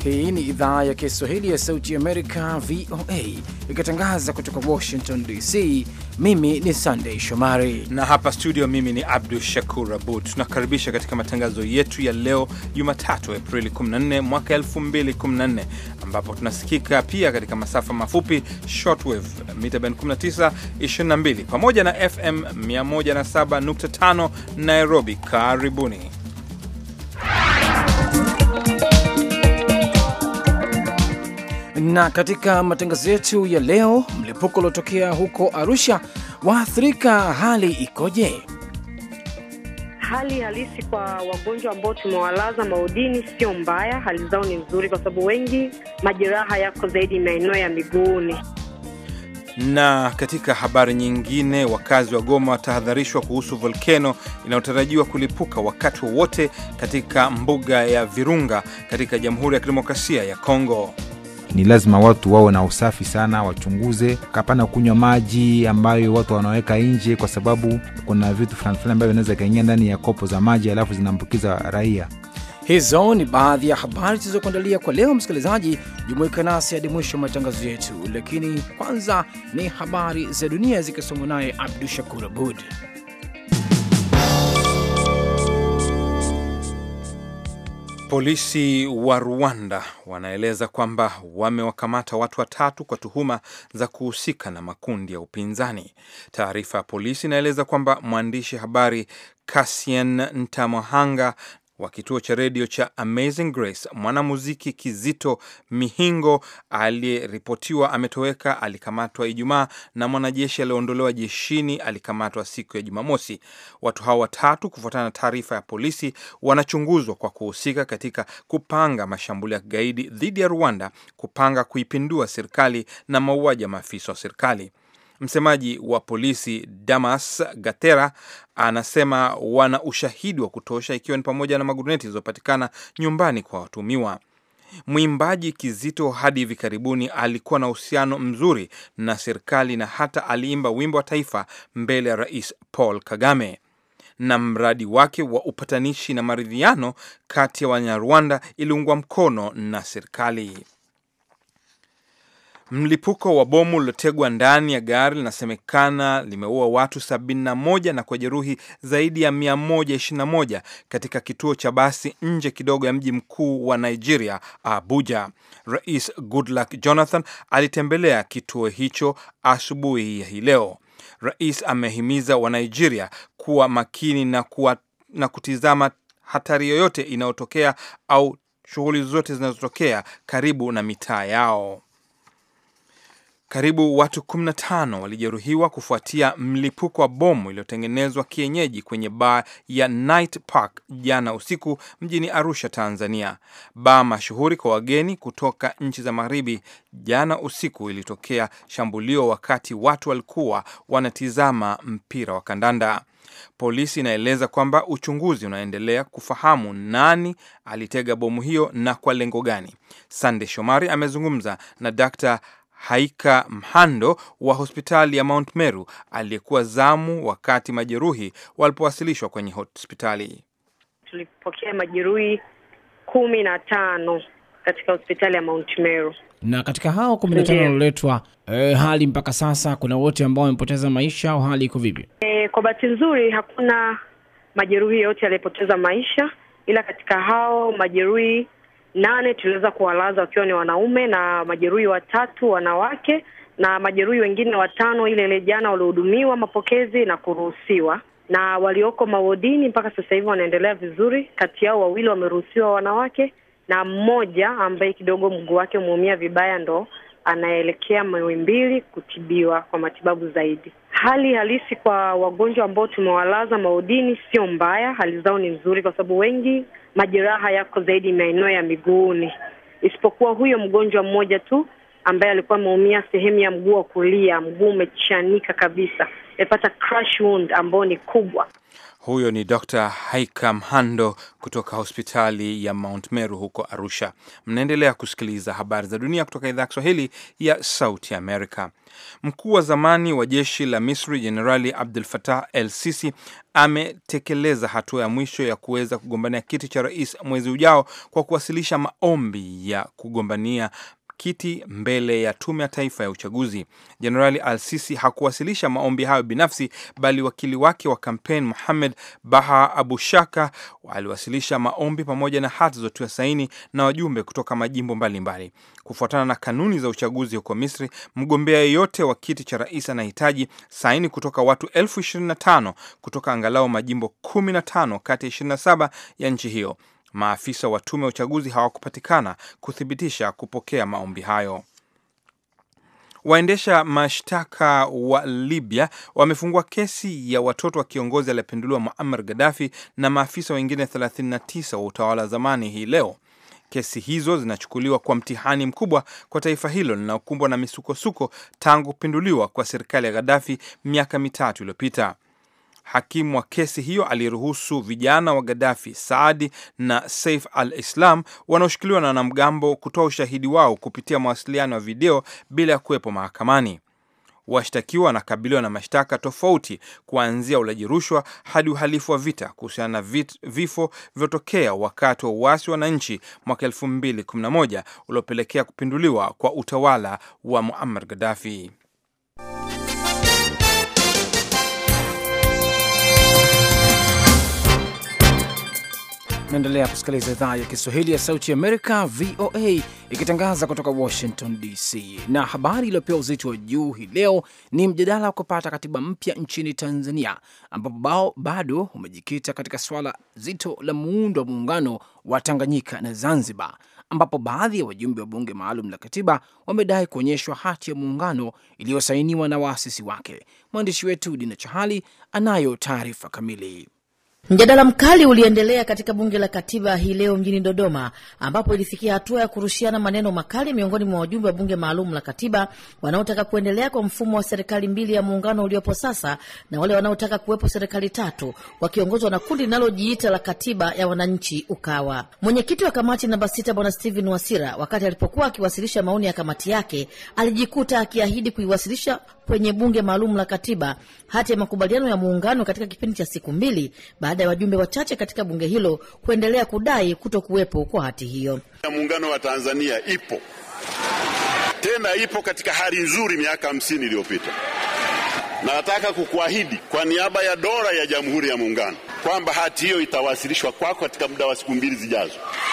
Hii ni idhaa ya Kiswahili ya Sauti ya Amerika, VOA, ikitangaza kutoka Washington DC. Mimi ni Sandey Shomari na hapa studio, mimi ni Abdu Shakur Abud. Tunakaribisha katika matangazo yetu ya leo Jumatatu, Aprili 14 mwaka 2014, ambapo tunasikika pia katika masafa mafupi shortwave mita band 19, 22 pamoja na FM 107.5 Nairobi. Karibuni. na katika matangazo yetu ya leo, mlipuko uliotokea huko Arusha waathirika, hali ikoje? Hali halisi kwa wagonjwa ambao tumewalaza maudini sio mbaya, hali zao ni nzuri, kwa sababu wengi majeraha yako zaidi maeneo ya miguuni. Na katika habari nyingine, wakazi wa Goma watahadharishwa kuhusu volkeno inayotarajiwa kulipuka wakati wowote katika mbuga ya Virunga katika Jamhuri ya Kidemokrasia ya Kongo. Ni lazima watu wawe na usafi sana, wachunguze, kapana kunywa maji ambayo watu wanaweka nje, kwa sababu kuna vitu fulani fulani ambavyo vinaweza kaingia ndani ya kopo za maji alafu zinaambukiza raia. Hizo ni baadhi ya habari zilizokuandalia kwa leo. Msikilizaji, jumuika nasi hadi mwisho wa matangazo yetu, lakini kwanza ni habari za dunia zikisomwa naye Abdu Shakur Abud. Polisi wa Rwanda wanaeleza kwamba wamewakamata watu watatu kwa tuhuma za kuhusika na makundi ya upinzani. Taarifa ya polisi inaeleza kwamba mwandishi habari Cassien Ntamuhanga wa kituo cha redio cha Amazing Grace, mwanamuziki Kizito Mihingo aliyeripotiwa ametoweka alikamatwa Ijumaa na mwanajeshi aliyeondolewa jeshini alikamatwa siku ya Jumamosi. Watu hao watatu, kufuatana na taarifa ya polisi, wanachunguzwa kwa kuhusika katika kupanga mashambulio ya kigaidi dhidi ya Rwanda, kupanga kuipindua serikali na mauaji ya maafisa wa serikali. Msemaji wa polisi Damas Gatera anasema wana ushahidi wa kutosha, ikiwa ni pamoja na maguruneti zilizopatikana nyumbani kwa watumiwa. Mwimbaji Kizito hadi hivi karibuni alikuwa na uhusiano mzuri na serikali na hata aliimba wimbo wa taifa mbele ya Rais Paul Kagame na mradi wake wa upatanishi na maridhiano kati ya Wanyarwanda iliungwa mkono na serikali. Mlipuko wa bomu lilotegwa ndani ya gari linasemekana limeua watu 71 na kujeruhi zaidi ya 121 katika kituo cha basi nje kidogo ya mji mkuu wa Nigeria, Abuja. Rais Goodluck Jonathan alitembelea kituo hicho asubuhi ya hii leo. Rais amehimiza Wanigeria kuwa makini na, kuwa, na kutizama hatari yoyote inayotokea au shughuli zote zinazotokea karibu na mitaa yao. Karibu watu 15 walijeruhiwa kufuatia mlipuko wa bomu iliyotengenezwa kienyeji kwenye baa ya Night Park jana usiku mjini Arusha, Tanzania. Baa mashuhuri kwa wageni kutoka nchi za magharibi. Jana usiku ilitokea shambulio wakati watu walikuwa wanatizama mpira wa kandanda. Polisi inaeleza kwamba uchunguzi unaendelea kufahamu nani alitega bomu hiyo na kwa lengo gani. Sande Shomari amezungumza na Dr. Haika Mhando wa hospitali ya Mount Meru aliyekuwa zamu wakati majeruhi walipowasilishwa kwenye hospitali. Tulipokea majeruhi kumi na tano katika hospitali ya Mount Meru, na katika hao kumi na tano walioletwa, e, hali mpaka sasa kuna wote ambao wamepoteza maisha au hali iko vipi? E, kwa bahati nzuri hakuna majeruhi yote aliyepoteza maisha, ila katika hao majeruhi nane tuliweza kuwalaza wakiwa ni wanaume na majeruhi watatu wanawake, na majeruhi wengine watano ile ile jana waliohudumiwa mapokezi na kuruhusiwa, na walioko mawodini mpaka sasa hivi wanaendelea vizuri. Kati yao wawili wameruhusiwa wanawake, na mmoja ambaye kidogo mguu wake umeumia vibaya ndo anaelekea Muhimbili kutibiwa kwa matibabu zaidi. Hali halisi kwa wagonjwa ambao tumewalaza maudini sio mbaya, hali zao ni nzuri, kwa sababu wengi majeraha yako zaidi maeneo ya miguuni, isipokuwa huyo mgonjwa mmoja tu ambaye alikuwa ameumia sehemu ya mguu wa kulia, mguu umechanika kabisa, amepata crash wound ambayo ni kubwa. Huyo ni Dr. Haika Mhando kutoka hospitali ya Mount Meru huko Arusha. Mnaendelea kusikiliza habari za dunia kutoka idhaa ya Kiswahili ya Sauti Amerika. Mkuu wa zamani wa jeshi la Misri Jenerali Abdul Fatah El Sisi ametekeleza hatua ya mwisho ya kuweza kugombania kiti cha rais mwezi ujao kwa kuwasilisha maombi ya kugombania kiti mbele ya tume ya taifa ya uchaguzi. Jenerali Al-Sisi hakuwasilisha maombi hayo binafsi, bali wakili wake wa kampeni Muhamed Baha Abu Shaka aliwasilisha maombi pamoja na hati zotiwa saini na wajumbe kutoka majimbo mbalimbali. Kufuatana na kanuni za uchaguzi huko Misri, mgombea yeyote wa kiti cha rais anahitaji saini kutoka watu elfu ishirini na tano kutoka angalau majimbo 15 kati ya 27 ya nchi hiyo. Maafisa wa tume ya uchaguzi hawakupatikana kuthibitisha kupokea maombi hayo. Waendesha mashtaka wa Libya wamefungua kesi ya watoto wa kiongozi aliyepinduliwa Muammar Gaddafi na maafisa wengine 39 wa utawala wa zamani hii leo. Kesi hizo zinachukuliwa kwa mtihani mkubwa kwa taifa hilo linalokumbwa na misukosuko tangu kupinduliwa kwa serikali ya Gaddafi miaka mitatu iliyopita. Hakimu wa kesi hiyo aliruhusu vijana wa Gaddafi, Saadi na Saif al-Islam wanaoshikiliwa na wanamgambo kutoa ushahidi wao kupitia mawasiliano ya video bila ya kuwepo mahakamani. Washtakiwa wanakabiliwa na mashtaka tofauti kuanzia ulaji rushwa hadi uhalifu wa vita kuhusiana na vifo vilivyotokea wakati wa uasi wa wananchi mwaka 2011 uliopelekea kupinduliwa kwa utawala wa Muammar Gaddafi. Naendelea kusikiliza idhaa ya Kiswahili ya Sauti Amerika, VOA, ikitangaza kutoka Washington DC. Na habari iliyopewa uzito wa juu hii leo ni mjadala wa kupata katiba mpya nchini Tanzania, ambapo bado umejikita katika swala zito la muundo wa muungano wa Tanganyika na Zanzibar, ambapo baadhi ya wajumbe wa bunge maalum la katiba wamedai kuonyeshwa hati ya muungano iliyosainiwa na waasisi wake. Mwandishi wetu Dina Chahali anayo taarifa kamili. Mjadala mkali uliendelea katika bunge la katiba hii leo mjini Dodoma, ambapo ilifikia hatua ya kurushiana maneno makali miongoni mwa wajumbe wa bunge maalum la katiba wanaotaka kuendelea kwa mfumo wa serikali mbili ya muungano uliopo sasa na wale wanaotaka kuwepo serikali tatu wakiongozwa na kundi linalojiita la katiba ya wananchi Ukawa. Mwenyekiti wa kamati namba sita Bwana Steven Wasira, wakati alipokuwa akiwasilisha maoni ya kamati yake, alijikuta akiahidi kuiwasilisha kwenye bunge maalum la katiba hati ya makubaliano ya muungano katika kipindi cha siku mbili baada ya wajumbe wachache katika bunge hilo kuendelea kudai kuto kuwepo kwa hati hiyo. ya muungano wa Tanzania ipo tena, ipo katika hali nzuri miaka hamsini iliyopita, na nataka kukuahidi kwa niaba ya dola ya Jamhuri ya Muungano kwamba hati hiyo itawasilishwa kwako katika muda wa siku mbili zijazo.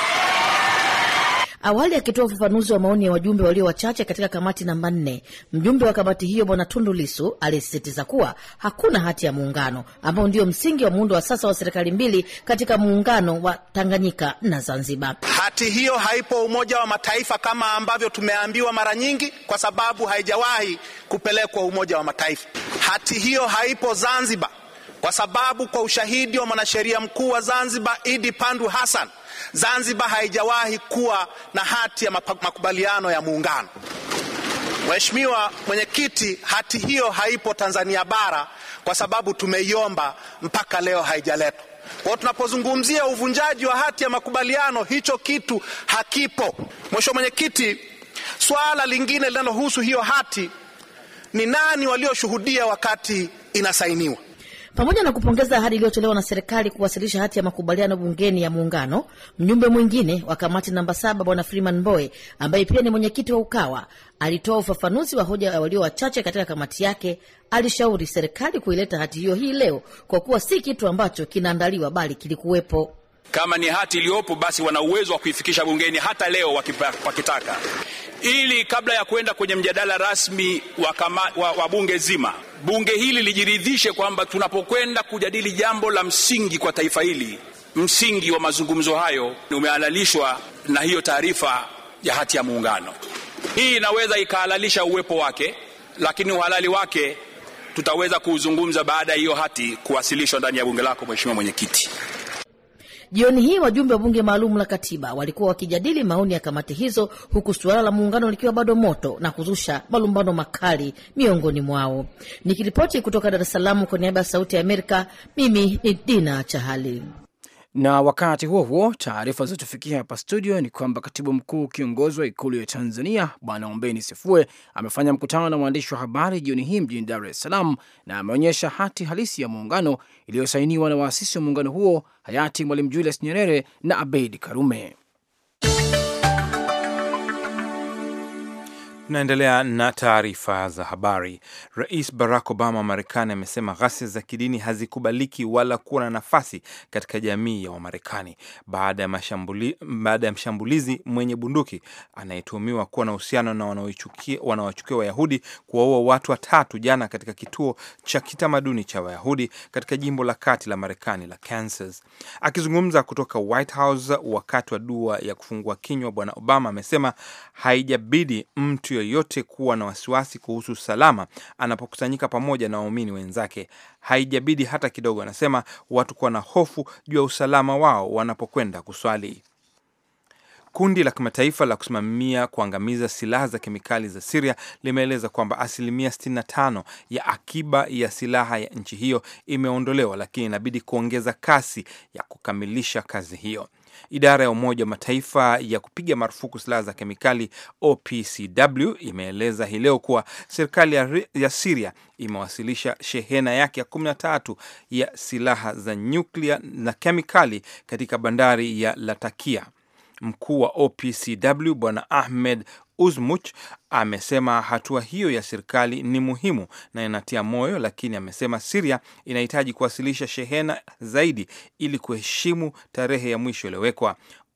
Awali akitoa ufafanuzi wa maoni ya wajumbe walio wachache katika kamati namba nne, mjumbe wa kamati hiyo Bwana Tundu Lisu alisisitiza kuwa hakuna hati ya muungano ambao ndio msingi wa muundo wa sasa wa serikali mbili katika muungano wa Tanganyika na Zanzibar. Hati hiyo haipo Umoja wa Mataifa kama ambavyo tumeambiwa mara nyingi, kwa sababu haijawahi kupelekwa Umoja wa Mataifa. Hati hiyo haipo Zanzibar kwa sababu kwa ushahidi wa mwanasheria mkuu wa Zanzibar Idi Pandu Hassan, Zanzibar haijawahi kuwa na hati ya makubaliano ya muungano. Mheshimiwa Mwenyekiti, hati hiyo haipo Tanzania bara kwa sababu tumeiomba mpaka leo haijaletwa. Kwa tunapozungumzia uvunjaji wa hati ya makubaliano, hicho kitu hakipo. Mheshimiwa Mwenyekiti, swala lingine linalohusu hiyo hati ni nani walioshuhudia wakati inasainiwa. Pamoja na kupongeza ahadi iliyotolewa na serikali kuwasilisha hati ya makubaliano bungeni ya muungano, mjumbe mwingine wa kamati namba saba Bwana Freeman Mbowe ambaye pia ni mwenyekiti wa Ukawa alitoa ufafanuzi wa hoja ya walio wachache katika kamati yake. Alishauri serikali kuileta hati hiyo hii leo kwa kuwa si kitu ambacho kinaandaliwa bali kilikuwepo. Kama ni hati iliyopo, basi wana uwezo wa kuifikisha bungeni hata leo wakitaka, ili kabla ya kwenda kwenye mjadala rasmi wa, kama, wa, wa bunge zima, bunge hili lijiridhishe kwamba tunapokwenda kujadili jambo la msingi kwa taifa hili, msingi wa mazungumzo hayo umehalalishwa na hiyo taarifa ya hati ya muungano. Hii inaweza ikahalalisha uwepo wake, lakini uhalali wake tutaweza kuuzungumza baada ya hiyo hati kuwasilishwa ndani ya bunge lako, Mheshimiwa Mwenyekiti. Jioni hii wajumbe wa bunge maalum la katiba walikuwa wakijadili maoni ya kamati hizo, huku suala la muungano likiwa bado moto na kuzusha malumbano makali miongoni mwao. Nikiripoti kutoka Dar es Salaam kwa niaba ya Sauti ya Amerika, mimi ni Dina Chahali. Na wakati huo huo, taarifa zilizotufikia hapa studio ni kwamba katibu mkuu kiongozi wa ikulu ya Tanzania Bwana Ombeni Sefue amefanya mkutano na waandishi wa habari jioni hii mjini Dar es Salaam na ameonyesha hati halisi ya muungano iliyosainiwa na waasisi wa muungano huo hayati Mwalimu Julius Nyerere na Abeid Karume. Tunaendelea na taarifa za habari. Rais Barack Obama wa Marekani amesema ghasia za kidini hazikubaliki wala kuwa na nafasi katika jamii ya Wamarekani baada ya mashambuli, baada ya mshambulizi mwenye bunduki anayetuhumiwa kuwa na uhusiano na wanaowachukia Wayahudi kuwaua watu watatu jana katika kituo cha kitamaduni cha Wayahudi katika jimbo la kati la Marekani la Kansas. Akizungumza kutoka White House wakati wa dua ya kufungua kinywa, Bwana Obama amesema haijabidi mtu yoyote kuwa na wasiwasi kuhusu usalama anapokusanyika pamoja na waumini wenzake. Haijabidi hata kidogo, anasema, watu kuwa na hofu juu ya usalama wao wanapokwenda kuswali. Kundi la kimataifa la kusimamia kuangamiza silaha za kemikali za Siria limeeleza kwamba asilimia 65 ya akiba ya silaha ya nchi hiyo imeondolewa, lakini inabidi kuongeza kasi ya kukamilisha kazi hiyo. Idara ya Umoja wa Mataifa ya kupiga marufuku silaha za kemikali OPCW imeeleza hii leo kuwa serikali ya, ya Siria imewasilisha shehena yake ya 13 ya silaha za nyuklia na kemikali katika bandari ya Latakia. Mkuu wa OPCW Bwana Ahmed Uzmuch amesema hatua hiyo ya serikali ni muhimu na inatia moyo, lakini amesema Siria inahitaji kuwasilisha shehena zaidi ili kuheshimu tarehe ya mwisho iliyowekwa.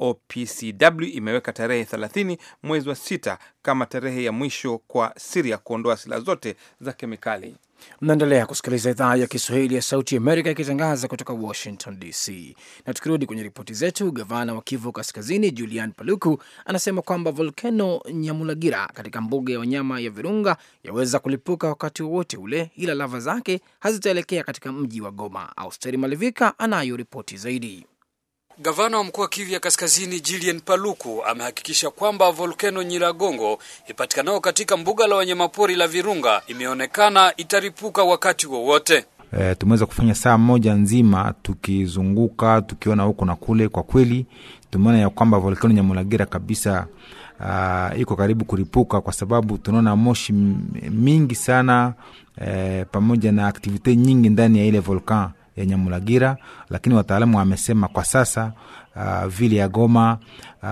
OPCW imeweka tarehe 30 mwezi wa sita kama tarehe ya mwisho kwa Siria kuondoa silaha zote za kemikali. Mnaendelea kusikiliza idhaa ya Kiswahili ya Sauti Amerika ikitangaza kutoka Washington DC. Na tukirudi kwenye ripoti zetu, gavana wa Kivu Kaskazini Julian Paluku anasema kwamba volkano Nyamulagira katika mbuga ya wanyama ya Virunga yaweza kulipuka wakati wowote ule, ila lava zake hazitaelekea katika mji wa Goma. Austeri Malivika anayo ripoti zaidi. Gavana wa mkoa wa Kivu ya Kaskazini Julien Paluku amehakikisha kwamba volkano Nyiragongo ipatikanao katika mbuga la wanyamapori la Virunga imeonekana itaripuka wakati wowote. E, tumeweza kufanya saa moja nzima tukizunguka tukiona huko na kule. Kwa kweli tumeona ya kwamba volkano Nyamulagira kabisa uh, iko karibu kuripuka, kwa sababu tunaona moshi mingi sana e, pamoja na aktivite nyingi ndani ya ile volkan ya Nyamulagira, lakini wataalamu wamesema kwa sasa uh, vile ya Goma uh,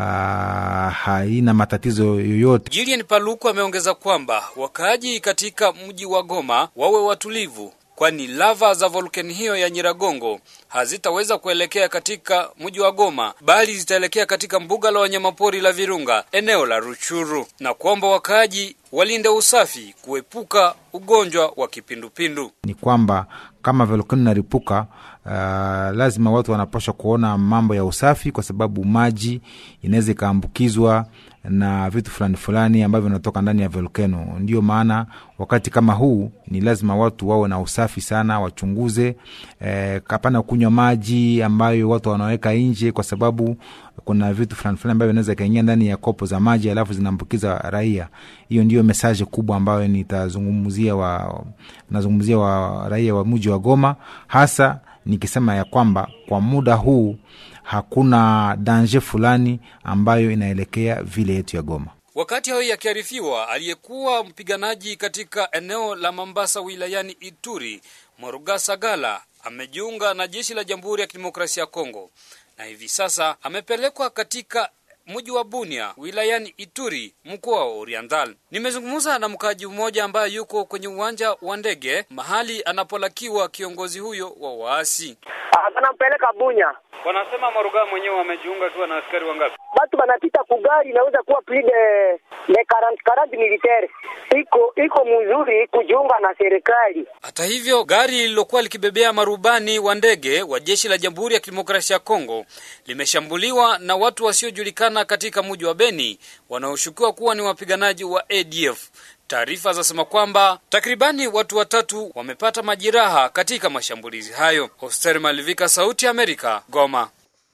haina matatizo yoyote. Julien Paluku ameongeza kwamba wakaaji katika mji wa Goma wawe watulivu, kwani lava za volkani hiyo ya Nyiragongo hazitaweza kuelekea katika mji wa Goma bali zitaelekea katika mbuga la wanyamapori la Virunga eneo la Ruchuru, na kwamba wakaaji walinde usafi kuepuka ugonjwa wa kipindupindu. Ni kwamba kama volkano inaripuka, uh, lazima watu wanapaswa kuona mambo ya usafi, kwa sababu maji inaweza ikaambukizwa na vitu fulani fulani ambavyo vinatoka ndani ya volkano. Ndio maana wakati kama huu ni lazima watu wawe na usafi sana, wachunguze eh, hapana kunywa maji ambayo watu wanaweka nje, kwa sababu kuna vitu fulani fulani ambavyo vinaweza kaingia ndani ya kopo za maji alafu zinaambukiza raia. Hiyo ndio mesaje kubwa ambayo nitazungumzia wa nazungumzia wa raia wa mji wa Goma, hasa nikisema ya kwamba kwa muda huu hakuna danje fulani ambayo inaelekea vile yetu ya Goma. Wakati hayo yakiarifiwa, aliyekuwa mpiganaji katika eneo la Mambasa wilayani Ituri, Morugasa Gala amejiunga na jeshi la Jamhuri ya Kidemokrasia ya Kongo na hivi sasa amepelekwa katika mji wa Bunia wilayani Ituri mkoa wa Oriental. Nimezungumza na mkaaji mmoja ambaye yuko kwenye uwanja wa ndege mahali anapolakiwa kiongozi huyo wa waasi. Wanampeleka Bunya. Wanasema Maruga mwenyewe amejiunga akiwa na askari wangapi? Batu banapita kugari inaweza kuwa plus de de 40 40 militaire. Iko iko mzuri kujiunga na serikali. Hata hivyo, gari lililokuwa likibebea marubani wa ndege wa jeshi la Jamhuri ya Kidemokrasia ya Kongo limeshambuliwa na watu wasiojulikana katika mji wa Beni wanaoshukiwa kuwa ni wapiganaji wa ADF. Taarifa zasema kwamba takribani watu watatu wamepata majeraha katika mashambulizi hayo. Hoster Malivika, Sauti ya Amerika, Goma.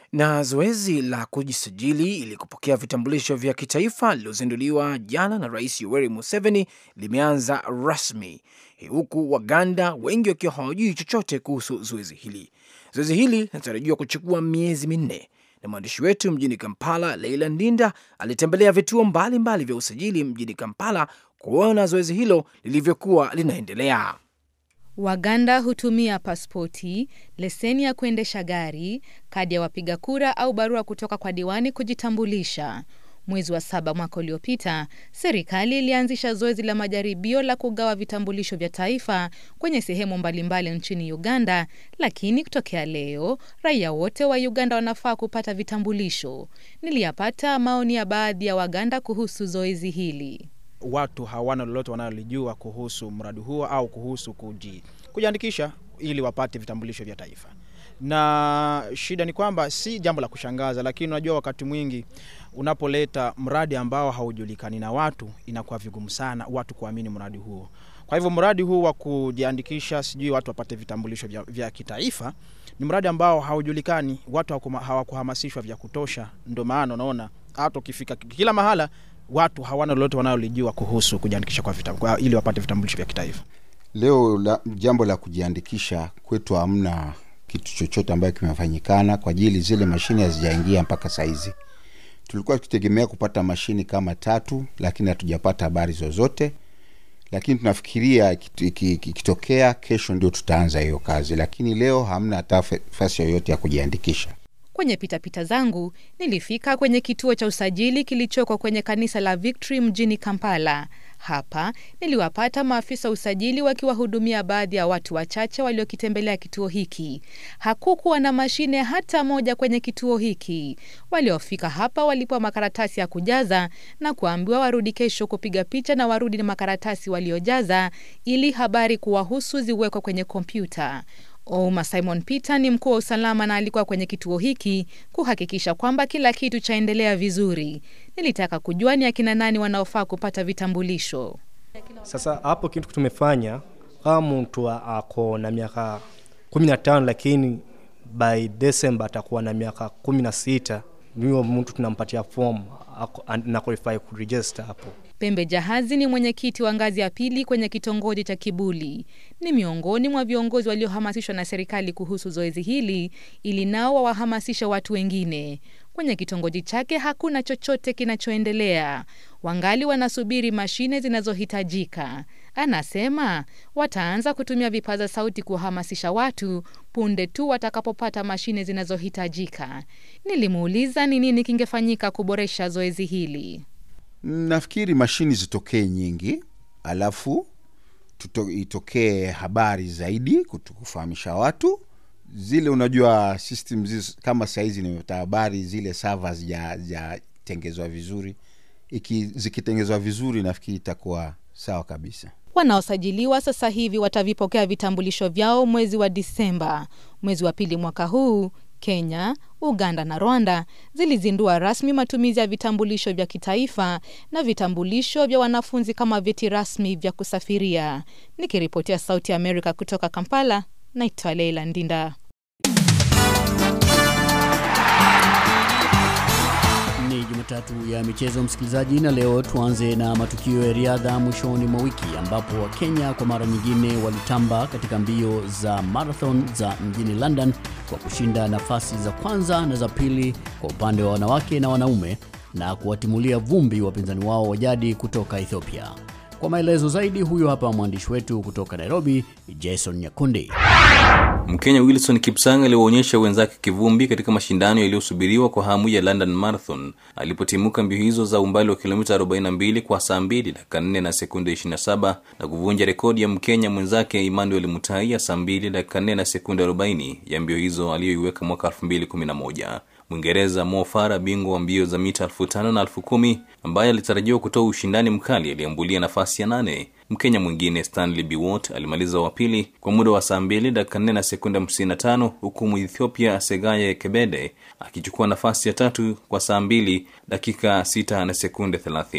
Na zoezi la kujisajili ili kupokea vitambulisho vya kitaifa lililozinduliwa jana na Rais Yoweri Museveni limeanza rasmi, huku Waganda wengi wakiwa hawajui chochote kuhusu zoezi hili. Zoezi hili linatarajiwa kuchukua miezi minne, na mwandishi wetu mjini Kampala, Leila Ndinda, alitembelea vituo mbalimbali mbali vya usajili mjini Kampala kuona zoezi hilo lilivyokuwa linaendelea. Waganda hutumia pasipoti, leseni ya kuendesha gari, kadi ya wapiga kura au barua kutoka kwa diwani kujitambulisha. Mwezi wa saba mwaka uliopita, serikali ilianzisha zoezi la majaribio la kugawa vitambulisho vya taifa kwenye sehemu mbalimbali nchini Uganda, lakini kutokea leo raia wote wa Uganda wanafaa kupata vitambulisho. Niliyapata maoni ya baadhi ya Waganda kuhusu zoezi hili. Watu hawana lolote wanalolijua kuhusu mradi huo au kuhusu kuji, kujiandikisha ili wapate vitambulisho vya taifa na shida ni kwamba si jambo la kushangaza, lakini unajua, wakati mwingi unapoleta mradi ambao haujulikani na watu, inakuwa vigumu sana watu kuamini mradi huo. Kwa hivyo mradi huu wa kujiandikisha, sijui watu wapate vitambulisho vya, vya kitaifa ni mradi ambao haujulikani, watu hawakuhamasishwa vya kutosha. Ndio maana unaona hata ukifika kila mahala watu hawana lolote wanalolijua kuhusu kujiandikisha kwa vitambulisho ili wapate vitambulisho vya kitaifa. Leo la, jambo la kujiandikisha kwetu hamna kitu chochote ambayo kimefanyikana kwa ajili zile mashine hazijaingia mpaka saizi. Tulikuwa tukitegemea kupata mashini kama tatu, lakini hatujapata habari zozote, lakini tunafikiria ikitokea kesho ndio tutaanza hiyo kazi, lakini leo hamna hata nafasi yoyote ya kujiandikisha. Kwenye pitapita zangu nilifika kwenye kituo cha usajili kilichoko kwenye kanisa la Victory mjini Kampala. Hapa niliwapata maafisa usajili wakiwahudumia baadhi ya watu wachache waliokitembelea kituo hiki. Hakukuwa na mashine hata moja kwenye kituo hiki. Waliofika hapa walipewa makaratasi ya kujaza na kuambiwa warudi kesho kupiga picha na warudi na makaratasi waliojaza ili habari kuwahusu ziwekwe kwenye kompyuta. Ouma Simon Peter ni mkuu wa usalama na alikuwa kwenye kituo hiki kuhakikisha kwamba kila kitu chaendelea vizuri. Nilitaka kujua ni akina nani wanaofaa kupata vitambulisho. Sasa hapo kitu tumefanya, kama mtu ako na miaka kumi na tano lakini by December atakuwa na miaka kumi na sita huyo mtu tunampatia fomu na qualify kuregister hapo. Pembe Jahazi ni mwenyekiti wa ngazi ya pili kwenye kitongoji cha Kibuli. Ni miongoni mwa viongozi waliohamasishwa na serikali kuhusu zoezi hili ili nao wawahamasisha watu wengine. Kwenye kitongoji chake hakuna chochote kinachoendelea, wangali wanasubiri mashine zinazohitajika. Anasema wataanza kutumia vipaza sauti kuwahamasisha watu punde tu watakapopata mashine zinazohitajika. Nilimuuliza ni nini kingefanyika kuboresha zoezi hili. Nafikiri mashini zitokee nyingi, alafu tuto, itokee habari zaidi kufahamisha watu zile. Unajua system zis, kama sahizi nimepata habari zile sava zijatengezwa vizuri. Iki, zikitengezwa vizuri nafikiri itakuwa sawa kabisa. Wanaosajiliwa sasa hivi watavipokea vitambulisho vyao mwezi wa Disemba. Mwezi wa pili mwaka huu Kenya, Uganda na Rwanda zilizindua rasmi matumizi ya vitambulisho vya kitaifa na vitambulisho vya wanafunzi kama vyeti rasmi vya kusafiria. Nikiripotia Sauti ya Amerika kutoka Kampala, naitwa Leila Ndinda. Ni Jumatatu ya michezo, msikilizaji, na leo tuanze na matukio ya riadha mwishoni mwa wiki ambapo Wakenya kwa mara nyingine walitamba katika mbio za marathon za mjini London kwa kushinda nafasi za kwanza na za pili kwa upande wa wanawake na wanaume na kuwatimulia vumbi wapinzani wao wa jadi kutoka Ethiopia. Kwa maelezo zaidi, huyo hapa mwandishi wetu kutoka Nairobi, Jason Nyakundi. Mkenya Wilson Kipsang aliwaonyesha wenzake kivumbi katika mashindano yaliyosubiriwa kwa hamu ya London Marathon alipotimuka mbio hizo za umbali wa kilomita 42 kwa saa 2 dakika 4 na sekunde 27 na kuvunja rekodi ya Mkenya mwenzake Emmanuel Mutai ya saa 2 dakika 4 na sekunde 40 ya mbio hizo aliyoiweka mwaka 2011. Mwingereza Mo Farah, bingwa wa mbio za mita elfu tano na elfu kumi ambaye alitarajiwa kutoa ushindani mkali, aliambulia nafasi ya nane. Mkenya mwingine Stanley Biwott alimaliza wa pili kwa muda wa saa mbili dakika nne na sekunde hamsini na tano huku Mwethiopia Segaye Kebede akichukua nafasi ya tatu kwa saa mbili dakika sita na sekunde thelathini.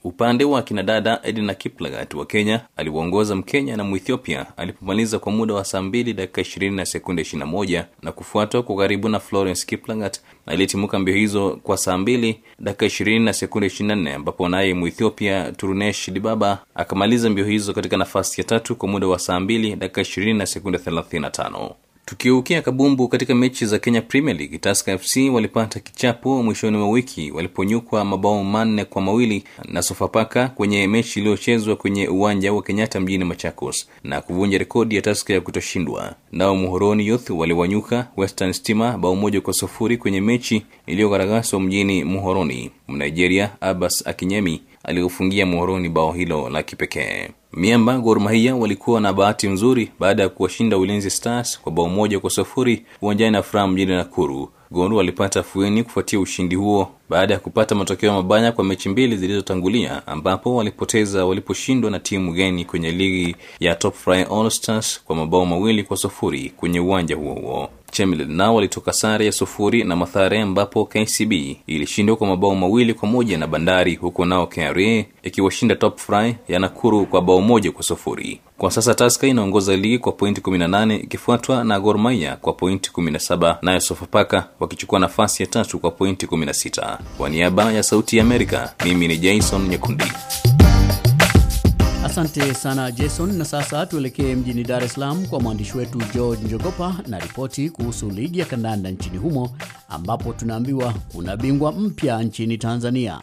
Upande wa kinadada Edna Kiplagat wa Kenya aliwaongoza Mkenya na Mwethiopia alipomaliza kwa muda wa saa mbili dakika ishirini na sekunde ishirini na moja na kufuatwa kwa karibu na Florence Kiplagat aliyetimuka mbio hizo kwa saa mbili dakika ishirini na sekunde ishirini na nne ambapo naye Mwethiopia Turunesh Dibaba akamaliza mbio hizo katika nafasi ya tatu kwa muda wa saa mbili dakika ishirini na sekunde thelathini na tano. Tukiukia kabumbu katika mechi za Kenya Premier League, Tusker FC walipata kichapo mwishoni mwa wiki waliponyukwa mabao manne kwa mawili na Sofapaka kwenye mechi iliyochezwa kwenye uwanja wa Kenyatta mjini Machakos na kuvunja rekodi ya Tusker ya kutoshindwa. Nao Muhoroni Youth waliwanyuka Western Stima bao moja kwa sufuri kwenye mechi iliyogaragazwa mjini Muhoroni. Mnigeria Abbas Akinyemi aliyofungia Muhoroni bao hilo la kipekee. Miamba Gor Mahia walikuwa na bahati nzuri baada ya kuwashinda Ulinzi Stars kwa bao moja kwa sufuri uwanjani na Furaha mjini Nakuru. Gor walipata fueni kufuatia ushindi huo baada ya kupata matokeo mabaya kwa mechi mbili zilizotangulia, ambapo walipoteza waliposhindwa na timu geni kwenye ligi ya Top Fry All Stars kwa mabao mawili kwa sufuri kwenye uwanja huo huo. Chemelil nao walitoka sare ya sufuri na Mathare, ambapo KCB ilishindwa kwa mabao mawili kwa moja na Bandari, huko nao KRA ikiwashinda Top Fry ya Nakuru kwa bao moja kwa sufuri. Kwa sasa Tusker inaongoza ligi kwa pointi 18 ikifuatwa na Gor Mahia kwa pointi 17, nayo Sofapaka wakichukua nafasi ya tatu kwa pointi 16. Kwa niaba ya Sauti ya Amerika, mimi ni Jason Nyekundi. Asante sana Jason, na sasa tuelekee mjini Dar es Salaam kwa mwandishi wetu George Njogopa na ripoti kuhusu ligi ya kandanda nchini humo, ambapo tunaambiwa kuna bingwa mpya nchini Tanzania.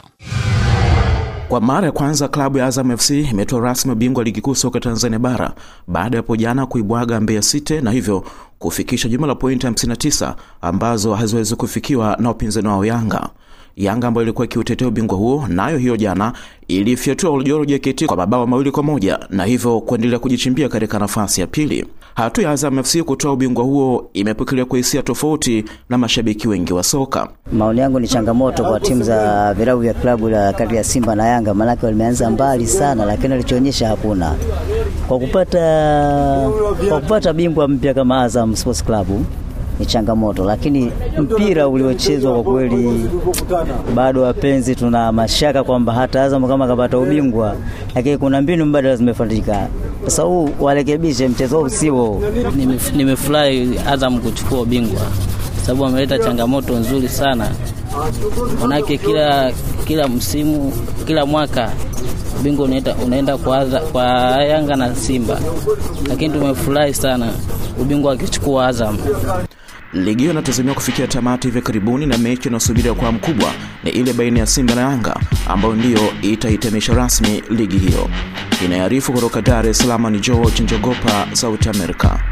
Kwa mara ya kwanza klabu ya Azam FC imetoa rasmi bingwa ligi kuu soka Tanzania bara baada ya hapo jana kuibwaga Mbeya City na hivyo kufikisha jumla la pointi 59 ambazo haziwezi kufikiwa na wapinzani wao Yanga. Yanga ambayo ilikuwa ikiutetea ubingwa huo nayo hiyo jana ilifyatua Oljoro JKT kwa mabao mawili kwa moja na hivyo kuendelea kujichimbia katika nafasi ya pili. Hatua ya Azam FC kutoa ubingwa huo imepokelewa kwa hisia tofauti na mashabiki wengi wa soka. Maoni yangu ni changamoto kwa timu za vilabu vya klabu la kati ya Simba na Yanga, maanake walimeanza mbali sana, lakini walichoonyesha hakuna. Kwa kupata kwa kupata bingwa mpya kama Azam Sports Club ni changamoto, lakini mpira uliochezwa kwa kweli, bado wapenzi tuna mashaka kwamba hata Azam kama kapata ubingwa, lakini kuna mbinu mbadala zimefatika. Sasa huu warekebishe mchezo huu sio. Nimefurahi Azam kuchukua ubingwa sababu wameleta changamoto nzuri sana, manake kila kila msimu kila mwaka ubingwa unaenda, unaenda kwa, kwa Yanga na Simba, lakini tumefurahi sana ubingwa akichukua Azam. Ligi hiyo inatazamiwa kufikia tamati hivi karibuni, na mechi inayosubiriwa kwa mkubwa ni ile baina ya Simba na Yanga ambayo ndiyo itahitimisha rasmi ligi hiyo. Inayoarifu kutoka Dar es Salaam ni George Njogopa, Sauti Amerika.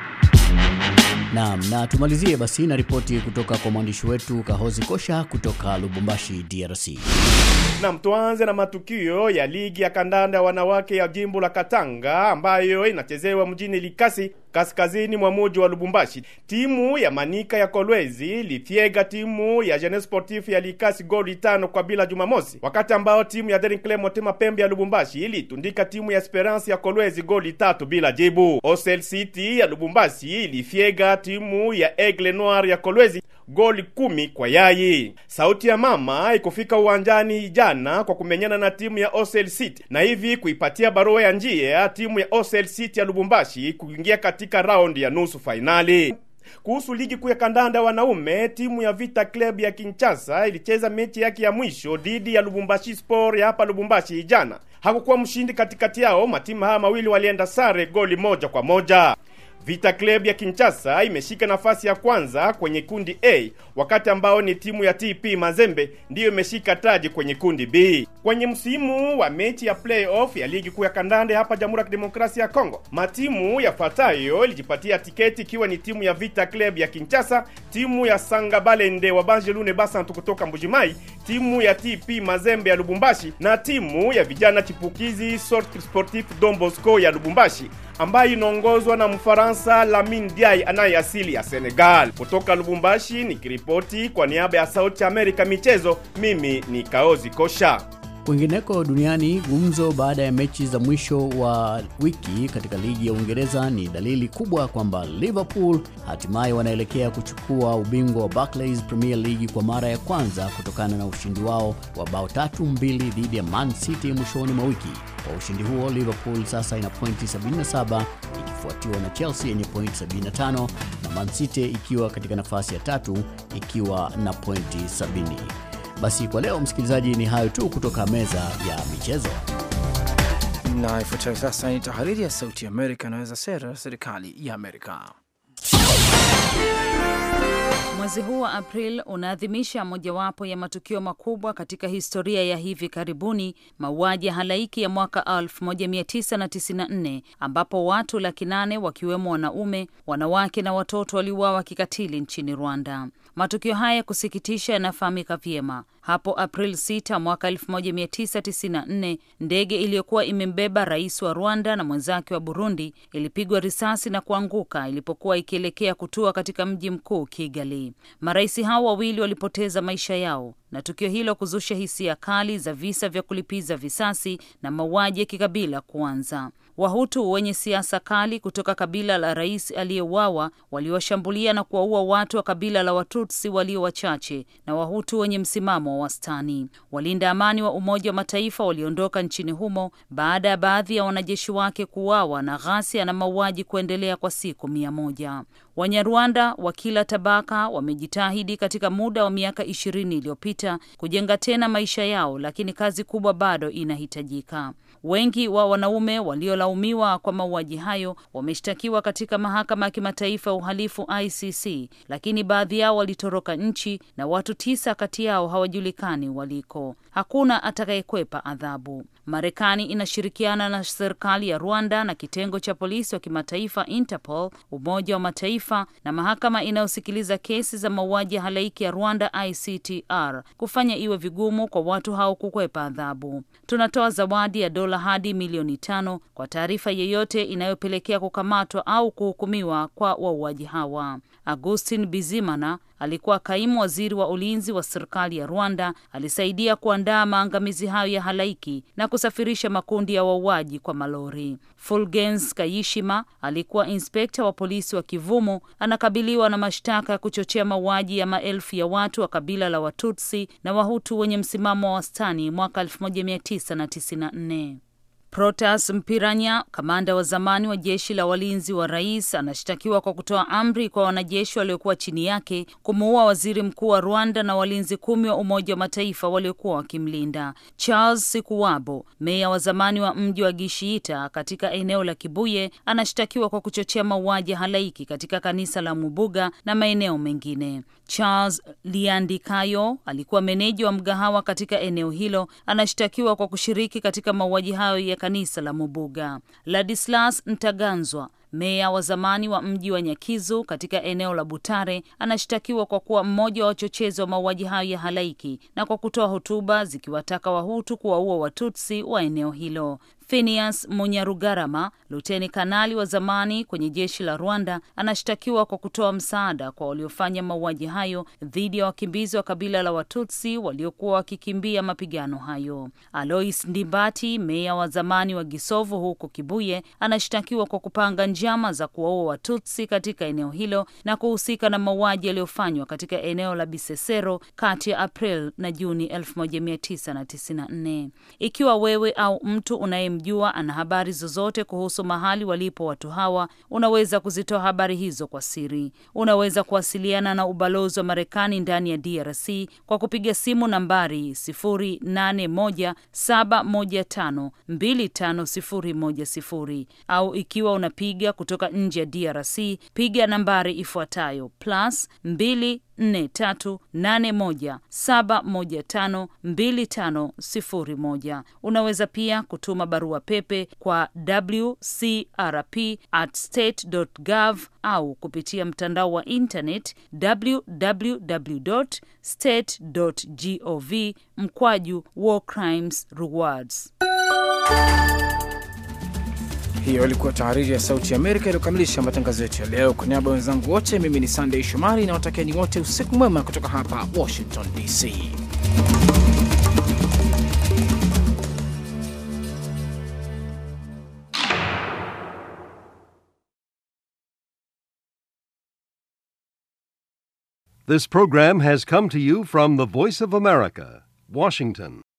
Naam, na tumalizie basi na ripoti kutoka kwa mwandishi wetu Kahozi Kosha kutoka Lubumbashi, DRC. Nam, tuanze na matukio ya ligi ya kandanda wanawake ya jimbo la Katanga ambayo inachezewa mjini Likasi kaskazini mwa muji wa Lubumbashi. Timu ya Manika ya Kolwezi ilifyega timu ya Jeunesse Sportif ya Likasi goli tano kwa bila Jumamosi, wakati ambao timu ya Daring Club Motema Pembe ya Lubumbashi ilitundika timu ya Esperance ya Kolwezi goli tatu bila jibu. Osel City ya Lubumbashi ilifyega timu ya Aigle Noir ya Kolwezi goli kumi kwa yai. Sauti ya mama ikufika uwanjani jana kwa kumenyana na timu ya Osel City na hivi kuipatia barua ya njia timu ya Osel City ya Lubumbashi kuingia katika raundi ya nusu fainali. Kuhusu ligi kuu ya kandanda wanaume, timu ya Vita Club ya Kinshasa ilicheza mechi yake ya mwisho dhidi ya Lubumbashi Sport ya hapa Lubumbashi jana. Hakukuwa mshindi katikati yao, matimu haya mawili walienda sare goli moja kwa moja. Vita Club ya Kinshasa imeshika nafasi ya kwanza kwenye kundi A, wakati ambao ni timu ya TP Mazembe ndiyo imeshika taji kwenye kundi B. Kwenye msimu wa mechi ya playoff ya ligi kuu ya kandanda hapa Jamhuri ya Kidemokrasia ya Kongo, matimu yafuatayo ilijipatia tiketi ikiwa ni timu ya Vita Club ya Kinshasa, timu ya Sanga Balende wa Banjelune Basantu kutoka Mbujimai, timu ya TP Mazembe ya Lubumbashi na timu ya vijana chipukizi Centre Sportif Don Bosco ya Lubumbashi ambayo inaongozwa na Mfaransa Lamine Diaye anayeasili ya Senegal. Kutoka Lubumbashi nikiripoti kwa niaba ya Sauti ya Amerika michezo, mimi ni Kaozi Kosha. Kwingineko duniani, gumzo baada ya mechi za mwisho wa wiki katika ligi ya Uingereza ni dalili kubwa kwamba Liverpool hatimaye wanaelekea kuchukua ubingwa wa Barclays Premier League kwa mara ya kwanza kutokana na ushindi wao wa bao tatu mbili dhidi ya Man City mwishoni mwa wiki. Kwa ushindi huo, Liverpool sasa ina pointi 77 ikifuatiwa na Chelsea yenye pointi 75 na Man City ikiwa katika nafasi ya tatu ikiwa na pointi 70. Basi kwa leo msikilizaji, ni hayo tu kutoka meza ya michezo. Na ifuatayo sasa ni tahariri ya Sauti ya Amerika inaweza sera ya serikali ya Amerika. Mwezi huu wa April unaadhimisha mojawapo ya matukio makubwa katika historia ya hivi karibuni, mauaji ya halaiki ya mwaka 1994 ambapo watu laki nane wakiwemo wanaume, wanawake na watoto waliuawa kikatili nchini Rwanda. Matukio haya ya kusikitisha yanafahamika vyema. Hapo April 6 mwaka 1994 ndege iliyokuwa imembeba rais wa Rwanda na mwenzake wa Burundi ilipigwa risasi na kuanguka ilipokuwa ikielekea kutua katika mji mkuu Kigali. Marais hao wawili walipoteza maisha yao na tukio hilo kuzusha hisia kali za visa vya kulipiza visasi na mauaji ya kikabila kuanza. Wahutu wenye siasa kali kutoka kabila la rais aliyeuawa waliwashambulia na kuwaua watu wa kabila la Watutsi walio wachache na Wahutu wenye msimamo wa wastani. Walinda amani wa Umoja wa Mataifa waliondoka nchini humo baada ya baadhi ya wanajeshi wake kuuawa na ghasia na mauaji kuendelea kwa siku mia moja. Wanyarwanda wa kila tabaka wamejitahidi katika muda wa miaka ishirini iliyopita kujenga tena maisha yao, lakini kazi kubwa bado inahitajika. Wengi wa wanaume waliolaumiwa kwa mauaji hayo wameshtakiwa katika mahakama ya kimataifa ya uhalifu ICC, lakini baadhi yao walitoroka nchi na watu tisa kati yao hawajulikani waliko. Hakuna atakayekwepa adhabu. Marekani inashirikiana na serikali ya Rwanda na kitengo cha polisi wa kimataifa Interpol, Umoja wa Mataifa na mahakama inayosikiliza kesi za mauaji ya halaiki ya Rwanda ICTR kufanya iwe vigumu kwa watu hao kukwepa adhabu. Tunatoa zawadi ya dola hadi milioni tano kwa taarifa yeyote inayopelekea kukamatwa au kuhukumiwa kwa wauaji hawa. Augustin Bizimana alikuwa kaimu waziri wa ulinzi wa serikali ya Rwanda. Alisaidia kuandaa maangamizi hayo ya halaiki na kusafirisha makundi ya wauaji kwa malori. Fulgens Kayishima alikuwa inspekta wa polisi wa Kivumu, anakabiliwa na mashtaka ya kuchochea mauaji ya maelfu ya watu wa kabila la Watutsi na Wahutu wenye msimamo wa wastani mwaka 1994. Protas Mpiranya, kamanda wa zamani wa jeshi la walinzi wa rais, anashtakiwa kwa kutoa amri kwa wanajeshi waliokuwa chini yake kumuua waziri mkuu wa Rwanda na walinzi kumi wa Umoja wa Mataifa waliokuwa wakimlinda. Charles Sikuwabo, meya wa zamani wa mji wa Gishiita katika eneo la Kibuye, anashtakiwa kwa kuchochea mauaji ya halaiki katika kanisa la Mubuga na maeneo mengine. Charles Liandikayo alikuwa meneja wa mgahawa katika eneo hilo, anashtakiwa kwa kushiriki katika mauaji hayo ya kanisa la Mubuga. Ladislas Ntaganzwa meya wa zamani wa mji wa Nyakizu katika eneo la Butare anashtakiwa kwa kuwa mmoja wa wachochezi wa mauaji hayo ya halaiki na kwa kutoa hotuba zikiwataka Wahutu kuwaua Watutsi wa eneo hilo. Phineas Munyarugarama, luteni kanali wa zamani kwenye jeshi la Rwanda, anashtakiwa kwa kutoa msaada kwa waliofanya mauaji hayo dhidi ya wakimbizi wa kabila la Watutsi waliokuwa wakikimbia mapigano hayo. Alois Ndimbati, meya wa zamani wa Gisovu huko Kibuye, anashtakiwa kwa kupanga njama za kuwaua Watutsi katika eneo hilo na kuhusika na mauaji yaliyofanywa katika eneo la Bisesero kati ya April na Juni 1994. Ikiwa wewe au mtu unaye mjua ana habari zozote kuhusu mahali walipo watu hawa, unaweza kuzitoa habari hizo kwa siri. Unaweza kuwasiliana na ubalozi wa Marekani ndani ya DRC kwa kupiga simu nambari 0817152510 au ikiwa unapiga kutoka nje ya DRC, piga nambari ifuatayo plus 2 4381715250. Unaweza pia kutuma barua pepe kwa wcrp at state gov au kupitia mtandao wa internet www state gov mkwaju war crimes rewards. Hiyo ilikuwa tahariri ya Sauti ya Amerika iliyokamilisha matangazo yetu ya leo. Kwa niaba ya wenzangu wote, mimi ni Sandey Shomari na watakieni wote usiku mwema kutoka hapa Washington DC. This program has come to you from the Voice of America, Washington.